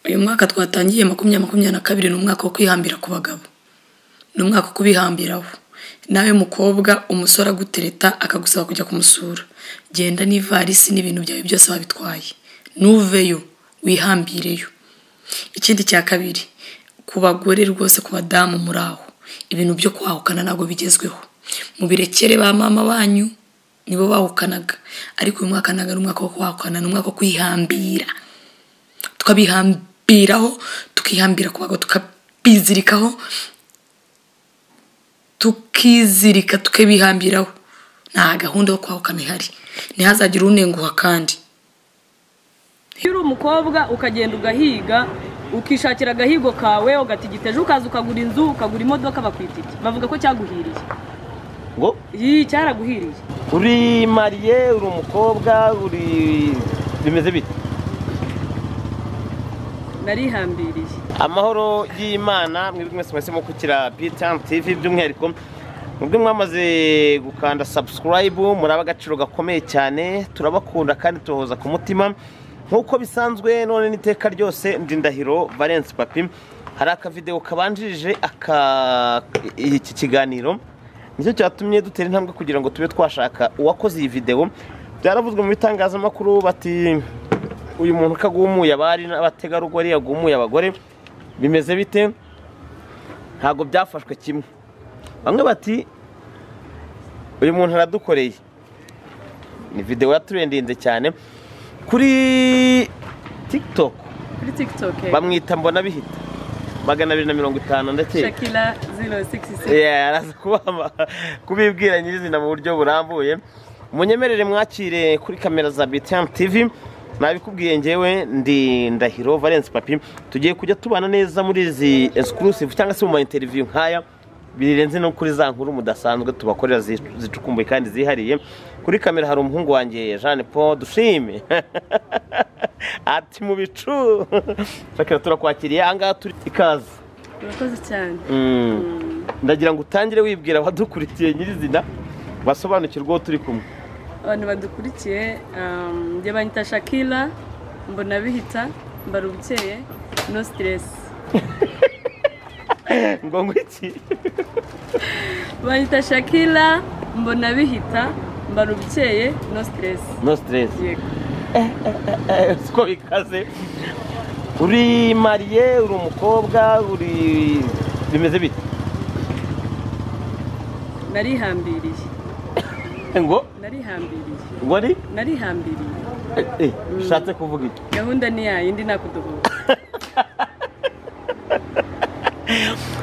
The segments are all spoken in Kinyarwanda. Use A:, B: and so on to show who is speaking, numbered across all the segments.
A: uyu mwaka twatangiye makumyabiri makumyabiri na kabiri ni umwaka wo kwihambira ku bagabo ni umwaka wo kubihambiraho nawe mukobwa umusore agutereta akagusaba kujya kumusura genda n'ivarisi n'ibintu byawe byose wabitwaye ntuveyo wihambireyo ikindi cya kabiri ku bagore rwose ku badamu muri aho ibintu byo kwahukana ntabwo bigezweho mubirekere ba mama banyu nibo bahukanaga ariko uyu mwaka ntabwo ari umwaka wo kwahukana ni umwaka wo kwihambira tukabihambiraho tukihambira ku bagabo tukabizirikaho tukizirika tukabihambiraho nta gahunda yo kwahukana ihari ntihazagire unenguha kandi
B: iyo uri umukobwa ukagenda ugahiga ukishakira agahigo kawe ugatigita ejo ukaza ukagura inzu ukagura imodoka bakwita iki bavuga ko cyaguhiriye
C: ngo
B: iyi cyaraguhiriye
C: uri mariye uri umukobwa uri bimeze bite
B: narihambiriye
C: amahoro y'imana mwebwe mwese mwahisemo kukira pitamu tivi by'umwihariko mubwe mwamaze gukanda sabusikarayibu muraba agaciro gakomeye cyane turabakunda kandi tubahoza ku mutima nk'uko bisanzwe none n'iteka ryose ndindahiro valensi papi hari akavidewo kabanjirije iki kiganiro nicyo cyatumye dutera intambwe kugira ngo tube twashaka uwakoze iyi videwo byaravuzwe mu bitangazamakuru bati uyu muntu ko agumuye abari n'abategarugori yagumuye abagore bimeze bite ntabwo byafashwe kimwe bamwe bati uyu muntu aradukoreye ni videwo yaturendinze cyane kuri tikitoku
B: kuri tikitoke
C: bamwita mbona bihita magana abiri na mirongo itanu ndakeka
B: shakira ziro sigisi
C: araza kubibwira nyirizina mu buryo burambuye munyemerere mwakire kuri kamera za bitamu tivi nabikubwiye ngewe ndi ndahiro valensi papi tugiye kujya tubana neza muri izi exclusive cyangwa se mu ma interview nk'aya birenze no kuri za nkuru mudasanzwe tubakorera zicukumbuye kandi zihariye kuri kamera hari umuhungu wanjye jeanne paul dushime ati mu bicu shakira turakwakiriye ahangaha turi ikaze
B: urakoze cyane
C: Mm. ndagira ngo utangire wibwira abadukurikiye nyirizina basobanukirwe uwo turi kumwe
B: abantu badukurikiye um, njye banyita shakira mbona bihita mbara ubukeye no siteresi
C: ngo ngwiki
B: banyita shakira mbona bihita mbara ubukeye no siteresi
C: no stress
B: yego
C: siko bikaze uri mariye uri umukobwa uri bimeze bite
B: narihambiriye
C: ngo
B: narihambiriye
C: ngo ari
B: narihambiriye
C: Eh, eh, ushatse kuvuga iki
B: gahunda ni yayindi nakudohoka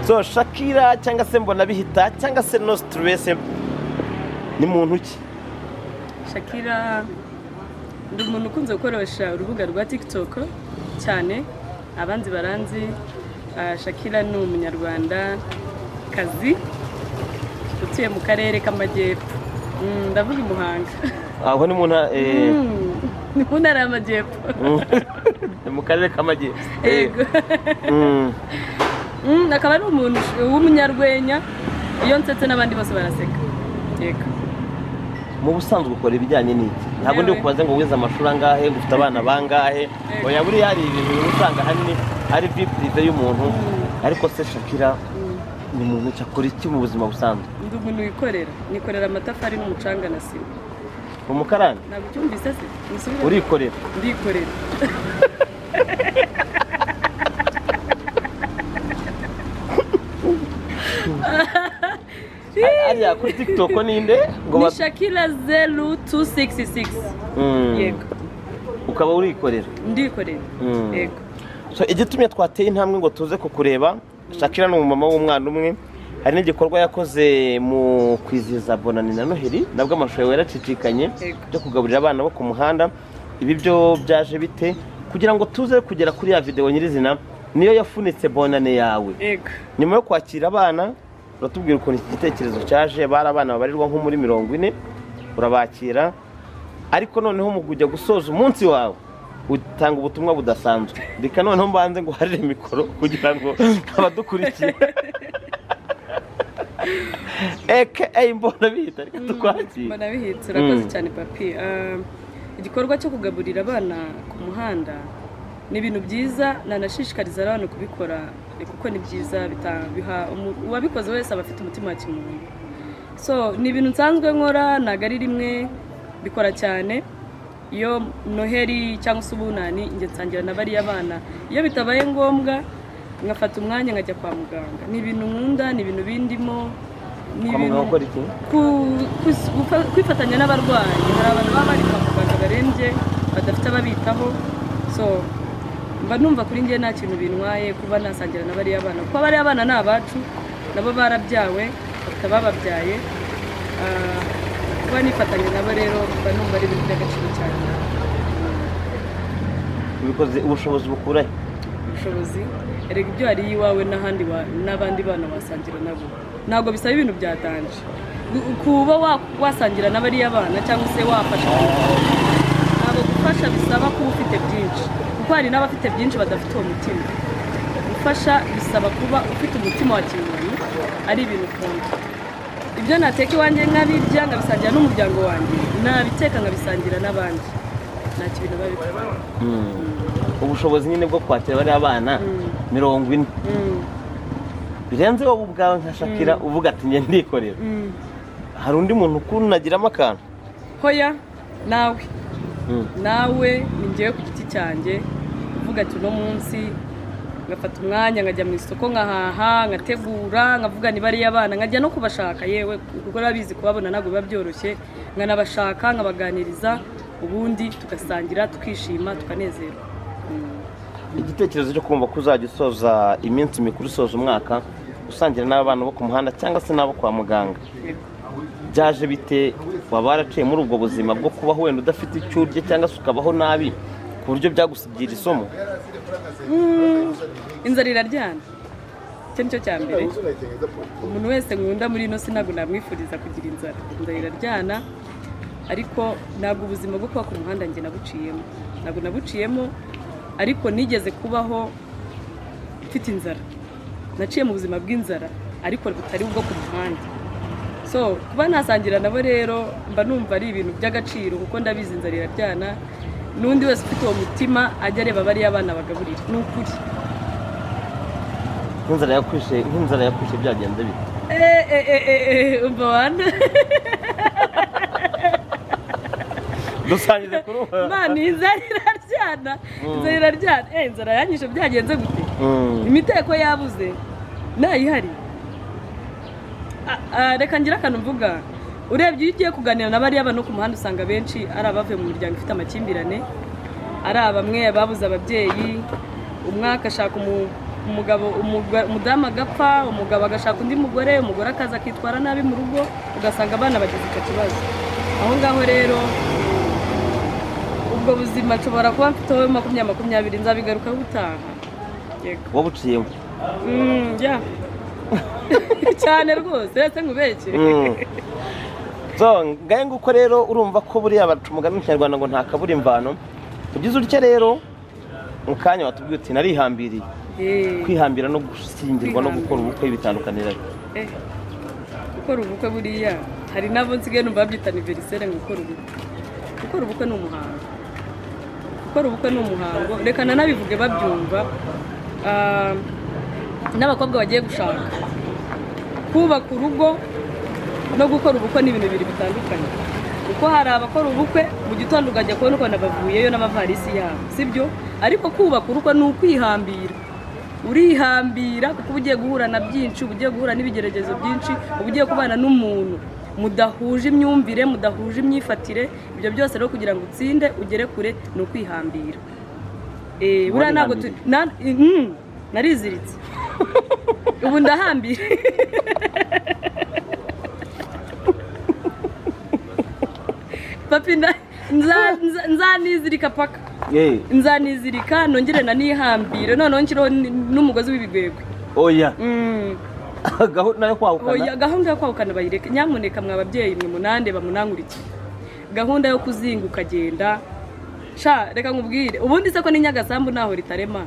C: so shakira cyangwa se mbona bihita cyangwa se no stress ni muntu ki
B: Shakira ni umuntu ukunze gukoresha urubuga rwa TikTok cyane abanzi baranzi ah, Shakira ni umunyarwanda kazi utuye mu karere k'amajyepfo Mm, ndavuga i Muhanga
C: aho ni mu nta- eh,
B: Mm, ni mu ntara y'amajyepfo
C: ni mu karere k'amajyepfo Eh,
B: yego
C: mm.
B: Mm, akaba ari umuntu w'umunyarwenya iyo nsetse n'abandi bose baraseka yego
C: mu busanzwe ukora ibijyanye n'iki ntabwo ndi
B: Yewe.
C: kubaze ngo wize amashuri angahe ngo ufite abana bangahe
B: Yego.
C: oya buriya hari ibintu uba usanga ahanini ari bipurive y'umuntu
B: Mm.
C: ariko se shakira
B: Mm.
C: ni umuntu ki akora iki mu buzima busanzwe
B: ndi umuntu wikorera nikorera amatafari n'umucanga na sima
C: umukarani
B: ntabwo ucyumvise se musubire
C: urikorera
B: ndikorera
C: ariya kuri tikitoko ninde ngo
B: ni
C: ba-
B: shakira zeru tu sigisi sigisi
C: Mm.
B: yego
C: ukaba urikorera
B: ndikorera
C: Mm.
B: yego
C: So, igitumye twateye intambwe ngo tuze kukureba shakira ni umumama w'umwana umwe hari n'igikorwa yakoze mu kwizihiza bonani na noheli nabwo amashusho yawe yaracicikanye
B: Yego.
C: byo kugaburira abana bo ku muhanda ibi byo byaje bite kugira ngo tuze kugera kuri ya videwo nyirizina niyo yafunitse bonane yawe
B: yego
C: nyuma yo kwakira abana uratubwira ukuntu iki gitekerezo cyaje bari abana babarirwa nko muri mirongo ine urabakira ariko noneho mu kujya gusoza umunsi wawe utanga ubutumwa budasanzwe reka noneho mbanze nguharire mikoro kugira ngo abadukurikiye eke eyi mbona bihita reka tukwakire
B: mbona bihitse urakoze
C: Mm.
B: cyane papi Ah, igikorwa cyo kugaburira abana ku muhanda ni ibintu byiza nanashishikariza abantu kubikora kuko ni byiza bita- biha umu- uwabikoze wese aba afite umutima wa kimuntu so ni ibintu nsanzwe nkora ntabwo ari rimwe bikora cyane iyo noheri cyangwa se ubunani njye nsangira na bariya bana iyo bitabaye ngombwa nkafata umwanya nkajya kwa muganga ni ibintu nkunda ni ibintu bindimo ni
C: Kwa muganga ukora iki?
B: ku- kus- gufa- kwifatanya n'abarwayi hari abantu baba bari kwa muganga barembye badafite ababitaho so mba numva kuri njye nta kintu bintwaye kuba nasangira na bariya bana kuko bariya bana ni abacu nabo barabyawe bakaba bababyaye Ah, kuba nifatanya nabo rero mba numva ari ibintu by'agaciro cyane
C: ubikoze ubushobozi bukurahe
B: ubushobozi erega ibyo wariye iwawe n'ahandi wa- n'abandi bana wasangira nabo ntabwo bisaba ibintu byatanje Gu- kuba wa- wasangira n'abariya bana cyangwa se wafasha ntabwo gufasha bisaba kuba ufite byinshi kuko hari n'abafite byinshi badafite uwo mutima gufasha bisaba kuba ufite umutima wa kimuntu ari ibintu ukunda ibyo nateka iwanjye nkabirya nkabisangira n'umuryango wanjye nabiteka nkabisangira n'abandi nta kintu biba bitwaye
C: ubushobozi nyine bwo kwakira bariya bana mirongo ine
B: Mm.
C: birenze wowe ubwawe nka shakira uvuga ati njye ndikorera hari undi muntu ukunda unagiramo akantu
B: hoya nawe
C: Mm.
B: nawe ni njyewe ku giti cyanjye uvuga ati uno munsi ngafata umwanya nkajya mu isoko nkahaha nkategura nkavuga ni bariya bana nkajya no kubashaka yewe kuko urabizi kubabona ntabwo biba byoroshye nkanabashaka nkabaganiriza ubundi tugasangira tukishima tukanezerwa
C: igitekerezo cyo kumva ko uzajya usoza iminsi mikuru usoza umwaka usangira n'abana bo ku muhanda cyangwa se n'abo kwa muganga byaje bite waba waraciye muri ubwo buzima bwo kubaho wenda udafite icyo urya cyangwa se ukabaho nabi ku buryo byagusigira isomo
B: inzara iraryana icyo ni cyo cya mbere umuntu wese nkunda muri ino sinago namwifuriza kugira inzara inzara iraryana ariko ntabwo ubuzima bwo kuba ku muhanda njye nabuciyemo ntabwo nabuciyemo ariko nigeze kubaho mfite inzara naciye mu buzima bw'inzara ariko butari ubwo ku muhanda so kuba nasangira nabo rero mba numva ari ibintu by'agaciro kuko ndabizi inzara iraryana n'undi wese ufite uwo mutima ajya areba bariya bana bagaburira ni ukuri
C: nk'inzara yakwishe nk'inzara yakwishe byagenze bite
B: Eh, eh, eh, eh, eh, umva wana
C: dusangize kuri ubu
B: imana inzara iraryana inzara iraryana eh inzara yanyishe byagenze gute
C: Mm.
B: imiteko yabuze ntayihari Ah, ah, reka ngira akantu mvuga urebye iyo ugiye kuganira na bariya bantu ku muhanda usanga benshi ari abavuye mu miryango ifite amakimbirane ari abamwe babuze ababyeyi umwe agashaka umu- umugabo umuga- umudamu agapfa umugabo agashaka undi mugore umugore akaza akitwara nabi mu rugo ugasanga abana bagize icyo kibazo aho ngaho rero ubwo buzima nshobora kuba mfiteho makumyabiri makumyabiri nzabigarukaho ubutaha yego
C: wowe uciyemo
B: Mm, yeah. cyane rwose ndetse nkubeshye
C: Mm. so ngahe nguko rero urumva ko buriya baca umugani mu kinyarwanda ngo ntakabura imvano ugize utya rero mu kanya watubwiye uti narihambiriye
B: Eh,
C: kwihambira no gushyingirwa no gukora ubukwe bitandukanira
B: eh. gukora ubukwe buriya hari n'abo nsigaye numva babyita aniveriseri ngo gukora ubukwe gukora ubukwe ni umuhango gukora ubukwe ni umuhango reka nanabivuge babyumva Ah, n'abakobwa bagiye gushaka kubaka urugo no gukora ubukwe ni ibintu bibiri bitandukanye kuko hari abakora ubukwe mu gitondo ukajya kubona ukuntu bavuyeyo n'amavarisi yabo sibyo ariko kubaka urukwe ni ukwihambira urihambira kuko uba ugiye guhura na byinshi uba ugiye guhura n'ibigeragezo byinshi uba ugiye kubana n'umuntu mudahuje imyumvire mudahuje imyifatire ibyo byose rero kugira ngo utsinde ugere kure ni ukwihambira Eh, buriya ntabwo tu- na- mm, nariziritse ubu ndahambira papi nda- nza- nza- nzanizirika paka
C: yeee
B: nzanizirika nongere nanihambire noneho nshyireho n- n'umugozi w'ibigwegwe
C: oya
B: Mm.
C: gahunda yo
B: Oya,
C: kwahukana
B: gahunda yo kwahukana bayireke nyamuneka mwa babyeyi mwe munande bamunangurike gahunda yo kuzinga ukagenda sha reka nkubwire ubundi se ko ni nyagasambu ntaho ritarema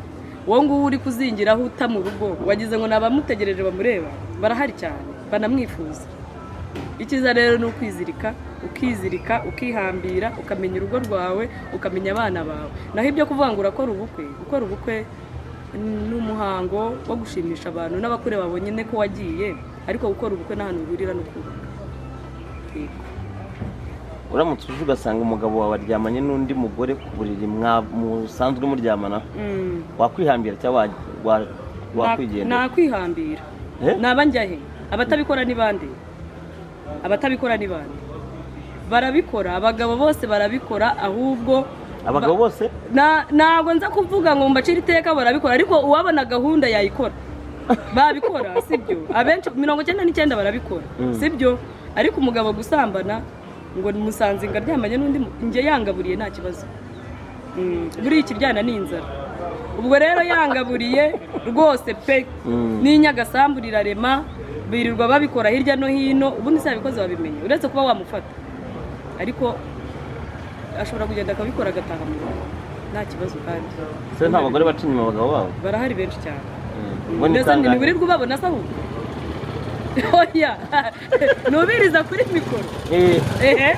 B: wowe nguwo uri kuzingiraho uta mu rugo wagize ngo ni abamutegereje bamureba barahari cyane banamwifuza icyiza rero ni ukwizirika ukizirika ukihambira ukamenya urugo rwawe ukamenya abana bawe naho ibyo kuvuga ngo urakora ubukwe gukora ubukwe ni umuhango wo gushimisha abantu n'abakureba babonye ko wagiye ariko gukora ubukwe n'ahantu bihurira no kubaka Yego.
C: uramutse uje ugasanga umugabo wawe aryamanye n'undi mugore ku buriri mwa- musanzwe muryamana
B: Mm.
C: wakwihambira cyangwa wa- wa- wakwigendera
B: nakwihambira
C: Eh?
B: naba njya he abatabikora ni bande abatabikora ni bande barabikora abagabo bose barabikora ahubwo
C: abagabo bose
B: Na- ntabwo nza kuvuga ngo mbacire iteka barabikora ariko uwabona gahunda yayikora babikora sibyo abenshi mirongo icyenda n'icyenda barabikora
C: Mm.
B: sibyo ariko umugabo gusambana ngo musanze ngo aryamanye n'undi mu- njye yangaburiye nta kibazo Mm, buriya ikibyana ni inzara ubwo rero yangaburiye rwose pe
C: Mm.
B: n'inyagasambu rirarema birirwa babikora hirya no hino ubundi si ababikoze babimenye uretse kuba wamufata ariko ashobora kugenda akabikora agataha mu rugo nta kibazo kandi
C: se nta bagore baca inyuma abagabo babo
B: barahari benshi cyane
C: Ubwo ni
B: ndetse
C: kangahe?
B: ntiwirirwa ubabona se ahubwo oya ntubiriza kuri mikoro
C: Eh,
B: ehe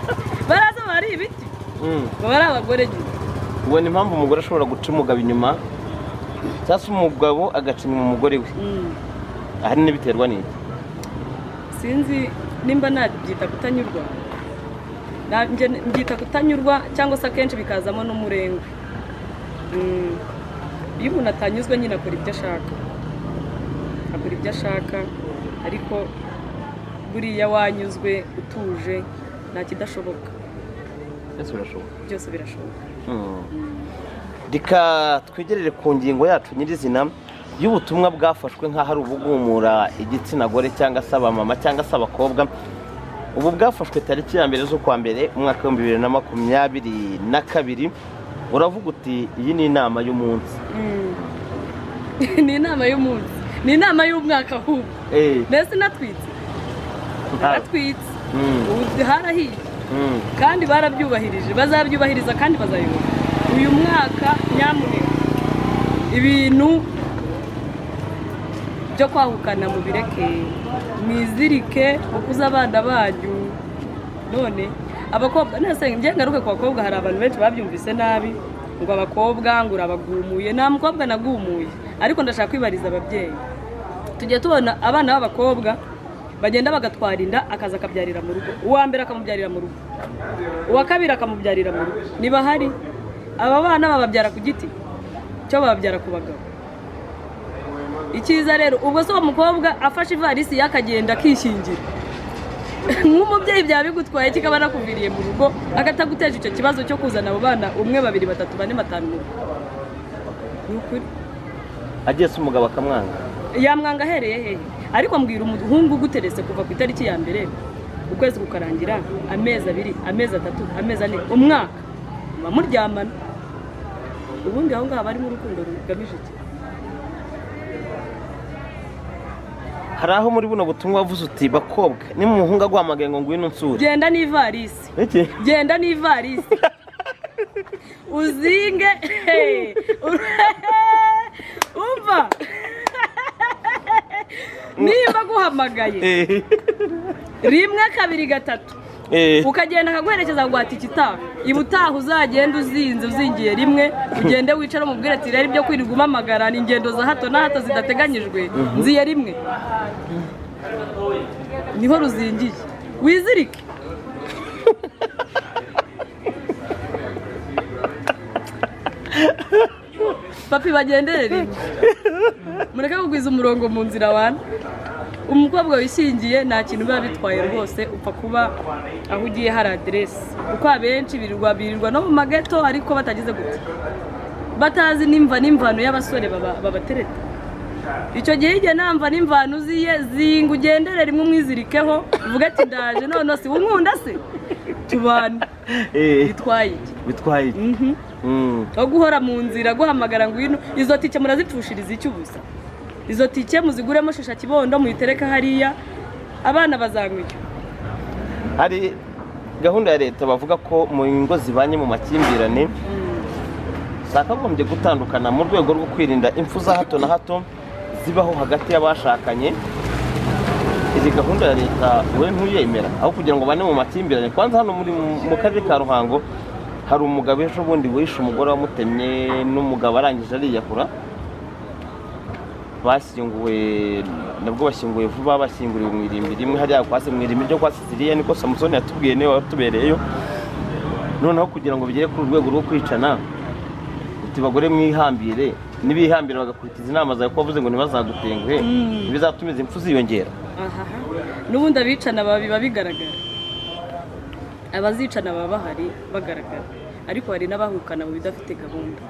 B: baraza bari ibiti
C: mm.
B: baba ari abagore nyine
C: ubona impamvu umugore ashobora guca umugabo inyuma cyangwa se umugabo agaca inyuma umugore we
B: Mm.
C: ahanini biterwa n'iki
B: sinzi nimba nabyita kutanyurwa Na- nge- mbyita kutanyurwa cyangwa se akenshi bikazamo n'umurengwe Mm. iyo umuntu atanyuzwe nyine akora ibyo ashaka akora ibyo ashaka ariko buriya wanyuzwe utuje nta kidashoboka
C: byose birashoboka
B: byose birashoboka
C: reka twegerere ku ngingo yacu nyirizina y'ubutumwa bwafashwe nk'aho ari ubugumura igitsina gore cyangwa se abamama cyangwa se abakobwa ubu bwafashwe tariki ya mbere z'ukwa mbere umwaka w'ibihumbi bibiri na makumyabiri na kabiri uravuga uti iyi ni inama y'umunsi
B: Mm. ni inama y'umunsi ni inama y'umwaka ahubwo
C: Eh,
B: mbese natwitse
C: nta-
B: natwitse
C: Mm,
B: ubu harahiye
C: mm.
B: kandi barabyubahirije bazabyubahiriza kandi bazayobora uyu mwaka nyamuneka ibintu byo kwahukana mubireke mwizirike ukuze abana banyu none abakobwa nese njye ngaruke ku bakobwa hari abantu benshi babyumvise nabi ngo abakobwa ngo urabagumuye nta mukobwa nagumuye ariko ndashaka kwibariza ababyeyi tujya tubona abana b'abakobwa bagenda bagatwara inda akaza akabyarira mu rugo uwa mbere akamubyarira mu rugo uwa kabiri akamubyarira mu rugo niba hari aba bana bababyara ku giti cyo bababyara ku bagabo icyiza rero ubwo se uwo mukobwa afashe ivarisi ye akagenda akishingira nk'umubyeyi byaba bigutwaye kikaba nakuviriye mu rugo akataguteje icyo kibazo cyo kuzana abo bana umwe babiri batatu bane batanu mu rugo ni ukuri
C: agiye se umugabo akamwanga
B: yamwanga ahereye hehe ariko mbwira umuhungu uguteretse kuva ku itariki ya mbere ukwezi kukarangira amezi abiri amezi atatu amezi ane umwaka muba muryamana ubundi aho ngaho barimo urukundo rugamije iki
C: hari aho muri buno butumwa wavuze uti bakobwa ni mu muhungu aguhamagaye ngo ngwino nsure
B: genda n'ivarisi
C: iki
B: genda n'ivarisi uzinge umva niba aguhamagaye
C: Eh,
B: rimwe kabiri gatatu
C: eh.
B: ukagenda akaguherekeza guhata ikitaha iba utaha uzagenda uzinze uzingiye rimwe ugende wicare umubwire ati rero ibyo kwirirwa umamagara ni ingendo za hato na hato zidateganyijwe nziye rimwe niho ruzingiye wizirike papi bagendere rimwe mureke kugwiza umurongo mu nzira wana umukobwa wishingiye nta kintu biba bitwaye rwose upfa kuba aho ugiye hari aderesi kuko abenshi birirwa birirwa no mu mageto ariko batagize gutya batazi n'imva n'imvano y'abasore baba- babatereta icyo gihe igihe namva n'imvano uziye zinga ugendere rimwe umwizirikeho uvuge ati ndaje none si unkunda se tubana
C: Eh,
B: bitwaye iki
C: bitwaye iki
B: Mhm.
C: Mm.
B: aho guhora mu nzira guhamagara ngwino izo tike murazipfushiriza iki ubusa izo tike muziguremo shisha kibondo muyitereke hariya abana bazanywa icyo
C: hari gahunda ya leta bavuga ko mu ngo zibanye mu makimbirane zakagombye gutandukana mu rwego rwo kwirinda impfu za hato na hato zibaho hagati y'abashakanye izi gahunda ya leta we ntuyemera aho kugira ngo bane mu makimbirane kwanza hano muri mu karere ka ruhango hari umugabo ejo bundi wishe umugore wamutemye n'umugabo arangije ariyahura bashyinguwe nabwo bashyinguwe vuba bashyinguriwe mu irimbi rimwe hariya kwasi mu irimbi ryo kwasi ziriya niko samusoni yatubwiye niwe watubereyeyo noneho kugira ngo bigere ku rwego rwo kwicana uti bagore mwihambire n'ibihambira bagakurikiza inama zawe ko wavuze ngo ntibazadutenguhe ntibizatumiza impfu ziyongera
B: ahaha n'ubundi abicana baba biba bigaragara abazicana baba bahari bagaragara ariko hari n'abahukana mu bidafite gahunda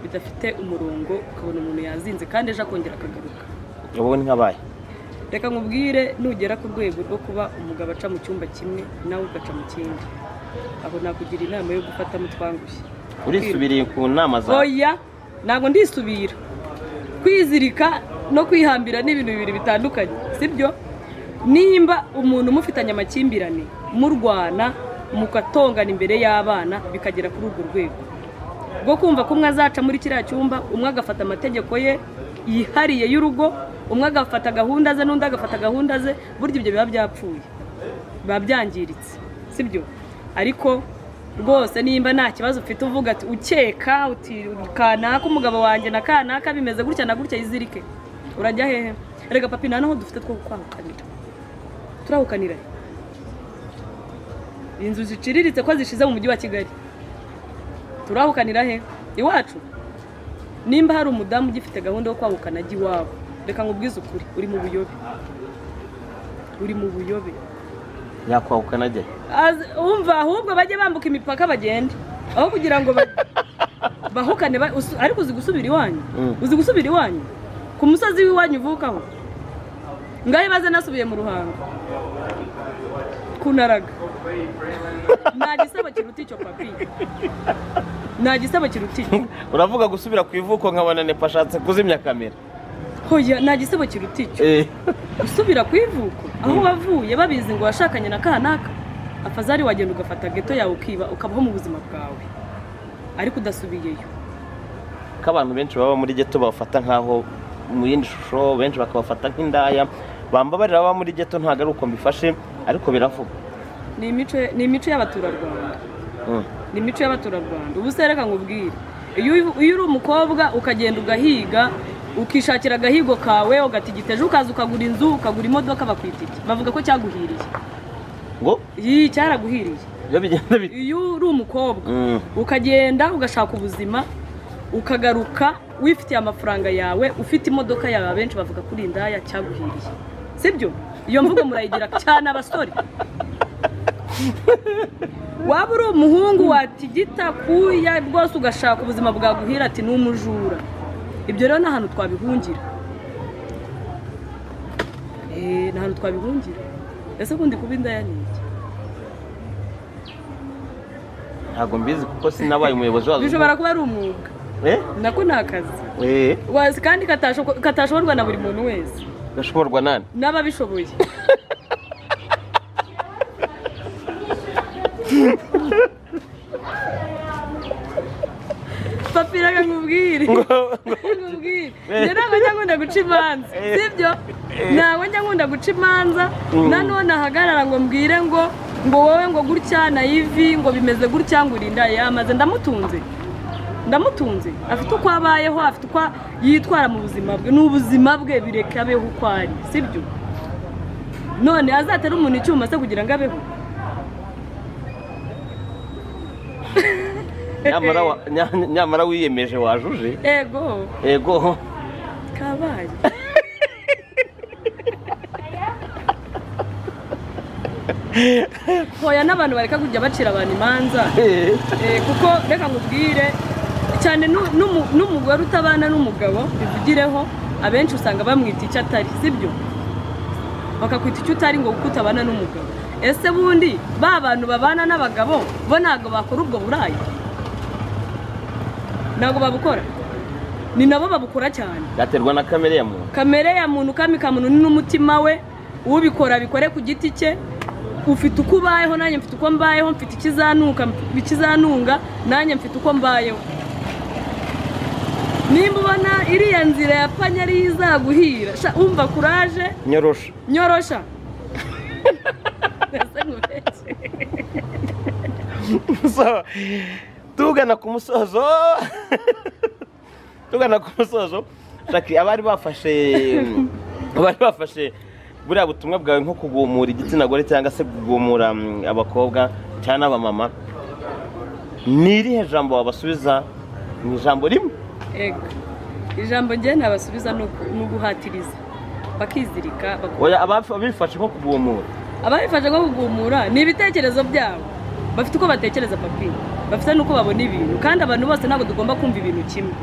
B: bidafite umurongo ukabona umuntu yazinze kandi ejo akongera akagaruka
C: wowe ntihabaye
B: reka nkubwire nugera ku rwego rwo kuba umugabo aca mu cyumba kimwe nawe ugaca mu kindi aho nakugira inama yo gufatamo utwangushye
C: urisubiriye ku nama zawe
B: oya ntabwo ndisubira kwizirika no kwihambira ni ibintu bibiri bitandukanye sibyo nimba umuntu umufitanye amakimbirane murwana mukatongana imbere y'abana bikagera kuri urwo rwego rwo kumva ko umwe azaca muri kiriya cyumba umwe agafata amategeko ye yihariye y'urugo umwe agafata gahunda ze n'undi agafata gahunda ze burya ibyo biba byapfuye biba byangiritse sibyo ariko rwose nimba nta kibazo ufite uvuga ati ukeka uti kanaka umugabo wanjye na kanaka bimeze gutya na gutya yizirike urajya hehe rega papi nta n'aho dufite two kwahukanira turahukanira he? inzu ziciriritse ko zishize mu mujyi wa kigali turahukanira he iwacu nimba hari umudamu ugifite gahunda yo kwahukana ajya iwawe reka nkubwize ukuri uri mu buyobe uri mu buyobe
C: yakwahuka najye
B: Azi- umva ahubwo bajye bambuka imipaka bagende aho kugira ngo ba- bahukane ba- usu- ariko uzi gusubira iwanyu
C: Mm.
B: uzi gusubira iwanyu ku musozi w'iwanyu uvukaho ngaho ibaze nasubiye mu ruhango kunaraga nta gisebo kiruta icyo papi nta gisebo kiruta icyo
C: uravuga gusubira ku ivuko nkabona nepa ashatse kuzimya kamera
B: hoya nta gisebo kiruta icyo
C: Eh,
B: usubira ku ivuko aho wavuye babizi ngo washakanye na kanaka afazari wagenda ugafata geto yawe ukiba ukabaho mu buzima bwawe ariko udasubiyeyo
C: ko abantu benshi baba muri geto bafata nk'aho mu yindi shusho benshi bakabafata nk'indaya bambabarira ababa muri geto ntabwo ari uko mbifashe ariko biravugwa
B: ni imico ni imico y'abaturarwanda
C: Mm.
B: ni imico y'abaturarwanda ubu se reka nkubwire iyo uyu- iyo uri umukobwa ukagenda ugahiga ukishakira agahigo kawe ugatigita ejo ukaza ukagura inzu ukagura imodoka bakwita iki bavuga ko cyaguhiriye
C: ngo
B: iyi cyaraguhiriye
C: iyo bigenda bite
B: iyo uri umukobwa
C: Mm.
B: ukagenda ugashaka ubuzima ukagaruka wifitiye amafaranga yawe ufite imodoka yawe abenshi bavuga kuri indaya cyaguhiriye sibyo iyo mvugo murayigira cyane abasore waba uri umuhungu watigita kuya rwose ugashaka ubuzima bwaguhira ati ni umujura ibyo rero ni ahantu twabihungira Eh, ni ahantu twabihungira ese ubundi kuba indaya ni iki
C: ntabwo mbizi kuko sinabaye umuyobozi wazo
B: bishobora kuba ari umwuga
C: Eh?
B: nako ni akazi
C: Eh,
B: wazi kandi katasho- katashoborwa na buri muntu wese
C: gashoborwa nani
B: n'ababishoboye papiraga nkubwire nkubwire njye ntabwo njya nkunda guca imanza sibyo ntabwo njya nkunda guca imanza nanone ahagarara ngo mbwire ngo ngo wowe ngo gutya na ivi ngo bimeze gutya ngo urinda yamaze ndamutunze ndamutunze afite uko abayeho afite uko yitwara mu buzima bwe ni ubuzima bwe bireka abeho uko ari sibyo none azatera umuntu icyuma se kugira ngo abeho
C: nyamara wa- nya- nyamara wiyemeje wajuje
B: ego
C: ego
B: kabaye hoya n'abantu bareka kujya bacira abantu imanza
C: Eh,
B: Eh, kuko reka nkubwire cyane n'u- n'umu- n'umugore utabana n'umugabo bivugireho abenshi usanga bamwita icyo atari sibyo bakakwita icyo utari ngo kuko utabana n'umugabo ese bundi ba bantu babana n'abagabo bo ntabwo bakora ubwo burayi ntabwo babukora ni nabo babukora cyane
C: byaterwa na kamere ya muntu
B: kamere ya muntu kami ka muntu ni n'umutima we ubikora abikore ku giti cye ufite uko ubayeho nanjye mfite uko mbayeho mfite ikizanuka ikizanunga nanjye mfite uko mbayeho nimba ubona iriya nzira ya panya ariyo izaguhira sha, umva kuraje
C: nyorosha
B: nyorosha ese nkubeshye
C: So, tugana ku musozo tugana ku musozo shaki abari bafashe abari bafashe buriya butumwa bwawe nko kugumura igitsina gore cyangwa se kugumura mm, abakobwa cyane abamama ni irihe jambo wabasubiza ni ijambo rimwe
B: ego ijambo njye nabasubiza ni uku- ni uguhatiriza bakizirika baku-
C: oya abaf- abifashe nko kugumura
B: ababifasha nko kugumura ni ibitekerezo byabo bafite uko batekereza papi bafite n'uko babona ibintu kandi abantu bose ntabwo tugomba kumva ibintu kimwe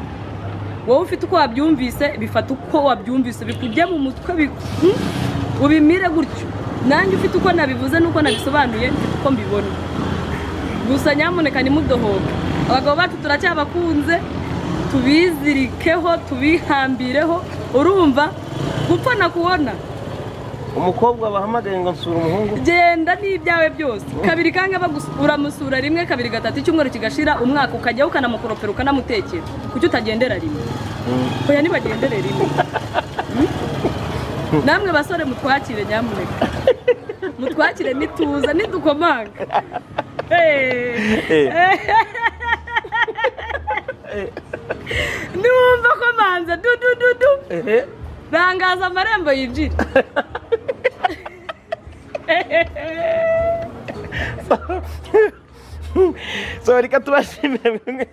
B: wowe ufite uko wabyumvise bifata uko wabyumvise bikujya mu mutwe bi- hmm? ubimire gutyo nanjye ufite uko nabivuze n'uko nabisobanuye mfite uko mbibona gusa nyamuneka ntimudohoke abagabo bacu turacyabakunze tubizirikeho tubihambireho urumva gupfa nakubona
C: umukobwa bahamagaye ngo nsura umuhungu
B: genda n'ibyawe byose kabiri kanga bagus- uramusura rimwe kabiri gatatu icyumweru kigashira umwaka ukajyaho ukanamukoropera ukanamutekera kuki utagendera rimwe oya ntibagendere rimwe Hmm? namwe basore mutwakire nyamuneka mutwakire nituza nidukomanga Hey.
C: Eh.
B: numva ko manza dudududu
C: ehe
B: rangaza amarembo yinjira
C: so reka tubashimire mwemwe-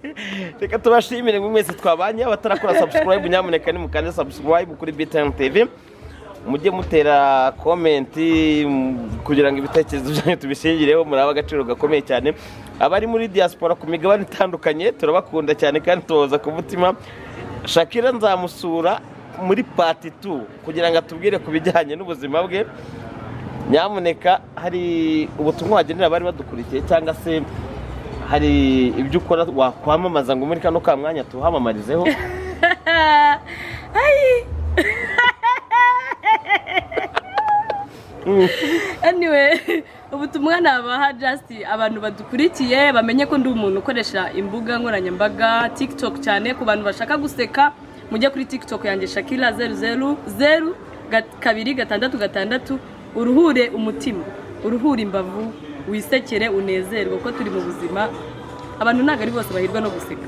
C: reka tubashimire mwe mwese twabanye abatarakora subscribe nyamuneka nimukande subscribe kuri btn tv mujye mutera komenti mm, kugira ngo ibitekerezo byanyu tubishingireho muraba agaciro gakomeye cyane abari muri diaspora ku migabane itandukanye turabakunda cyane kandi tubahoza ku mutima shakira nzamusura muri pati 2 kugira ngo atubwire ku bijyanye n'ubuzima bwe nyamuneka hari ubutumwa wagenera abari badukurikiye cyangwa se hari ibyo ukora wakwamamaza ngo muri kano ka mwanya tuhamamarizeho
B: Ay. anyway ubutumwa nabaha just abantu badukurikiye bamenye ko ndi umuntu ukoresha imbuga nkoranyambaga tiktok cyane ku bantu bashaka guseka mujye kuri tiktok yanjye shakira zeru zeru zeru gat- kabiri gatandatu gatandatu uruhure umutima uruhure imbavu wisekere unezerwe kuko turi mu buzima abantu ntabwo ari bose bahirwa no guseka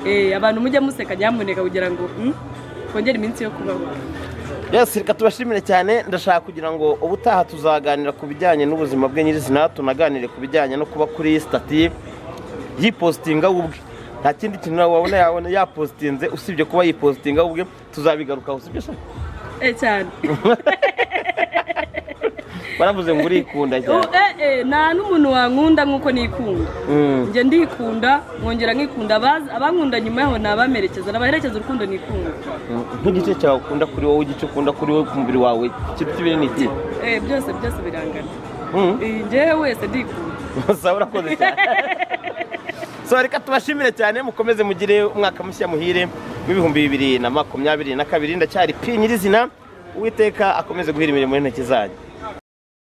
B: Eh, abantu mujye museka nyamuneka kugira ngo mm, twongere iminsi yo kubaho
C: yesi reka tubashimire cyane ndashaka kugira ngo ubutaha tuzaganira ku bijyanye n'ubuzima bwe nyirizina tunaganire ku bijyanye no kuba kuri sitati yipositinga we ubwe nta kindi kintu nawe wabona yabona yapositinze usibye kuba yipositinga we ubwe tuzabigarukaho sibyo se?
B: Eh, cyane
C: baravuze ngo urikunda
B: Ubu,
C: cyane
B: eh, eh, nta n'umuntu wankunda nk'uko nikunda
C: Mm.
B: njye ndikunda nkongera nkikunda Abazi- abankunda nyuma yaho nabamerekeza nabaherekeza urukundo nikunda
C: nk'igice cyawe ukunda kuri wowe igice ukunda kuri wowe ku mubiri wawe ikintu kibiri ni ikihe
B: Eh, byose byose birangana
C: Mm.
B: Eh, njyewe wese ndikunda
C: gusa urakoze cyane so reka tubashimire cyane mukomeze mugire umwaka mushya muhire w'ibihumbi bibiri na makumyabiri na kabiri ndacyari pi nyirizina uwiteka akomeze guhira imirimo y'intoki zanyu